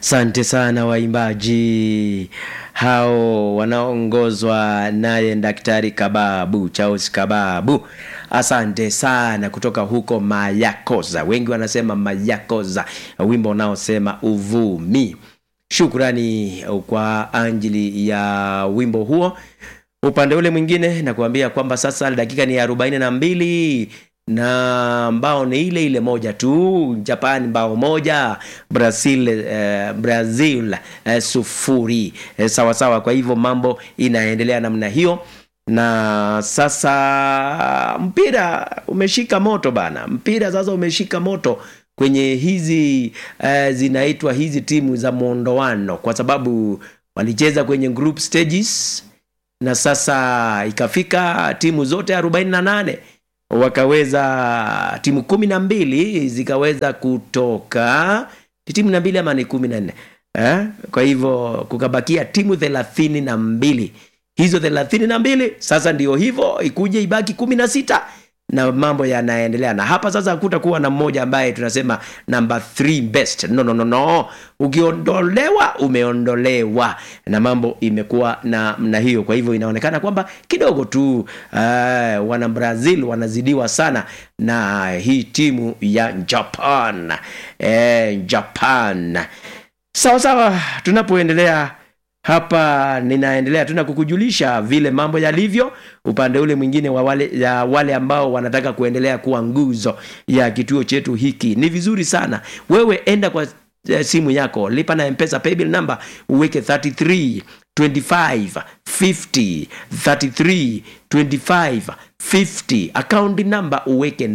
Asante sana waimbaji hao wanaongozwa naye Daktari Kababu Charles Kababu. Asante sana kutoka huko Mayakoza, wengi wanasema Mayakoza, wimbo unaosema uvumi. Shukrani kwa ajili ya wimbo huo. Upande ule mwingine nakuambia kwamba sasa dakika ni arobaini na mbili na mbao ni ile ile moja tu japan mbao moja brazil eh, brazil eh, sufuri eh, sawa sawa kwa hivyo mambo inaendelea namna hiyo na sasa mpira umeshika moto bana mpira sasa umeshika moto kwenye hizi eh, zinaitwa hizi timu za mwondoano kwa sababu walicheza kwenye group stages na sasa ikafika timu zote 48 wakaweza timu kumi na mbili zikaweza kutoka ni timu na mbili ama ni kumi na nne eh? kwa hivyo kukabakia timu thelathini na mbili hizo thelathini na mbili sasa ndio hivyo ikuje ibaki kumi na sita na mambo yanaendelea na hapa sasa hakutakuwa na mmoja ambaye tunasema number three best no, no, no, no. ukiondolewa umeondolewa na mambo imekuwa na na hiyo kwa hivyo inaonekana kwamba kidogo tu uh, wana brazil wanazidiwa sana na hii timu ya japan eh, japan sawa sawa tunapoendelea hapa ninaendelea tuna kukujulisha vile mambo yalivyo upande ule mwingine wa wale, ya wale ambao wanataka kuendelea kuwa nguzo ya kituo chetu hiki ni vizuri sana wewe enda kwa eh, simu yako lipa na mpesa paybill number uweke 33 25 50 33 25 50 account number uweke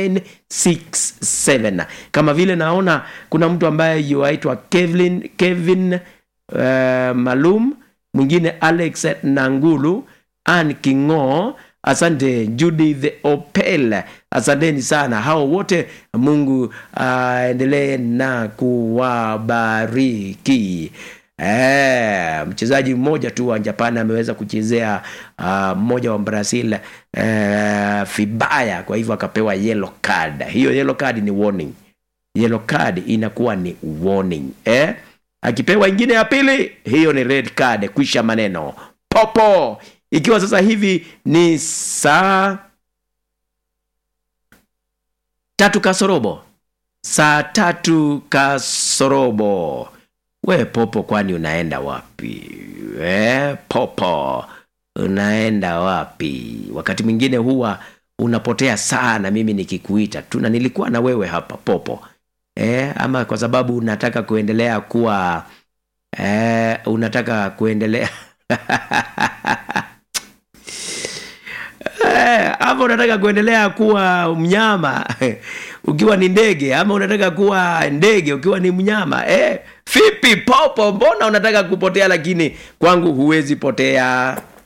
967 kama vile naona kuna mtu ambaye yuaitwa kevin kevin uh, malum mwingine alex nangulu an kingo asante judith opel asanteni sana hao wote mungu aendelee uh, na kuwabariki Eh, mchezaji mmoja tu wa Japan ameweza kuchezea uh, mmoja wa Brazil uh, vibaya, kwa hivyo akapewa yellow card. Hiyo yellow card ni warning, yellow card inakuwa ni warning eh? Akipewa ingine ya pili, hiyo ni red card, kwisha maneno popo. Ikiwa sasa hivi ni saa tatu kasorobo, saa tatu kasorobo we popo kwani unaenda wapi we popo unaenda wapi wakati mwingine huwa unapotea sana mimi nikikuita tu na nilikuwa na wewe hapa popo e, ama kwa sababu unataka kuendelea kuwa e, unataka kuendelea ama unataka kuendelea kuwa mnyama ukiwa ni ndege ama unataka kuwa ndege ukiwa ni mnyama eh, vipi popo mbona unataka kupotea lakini kwangu huwezi potea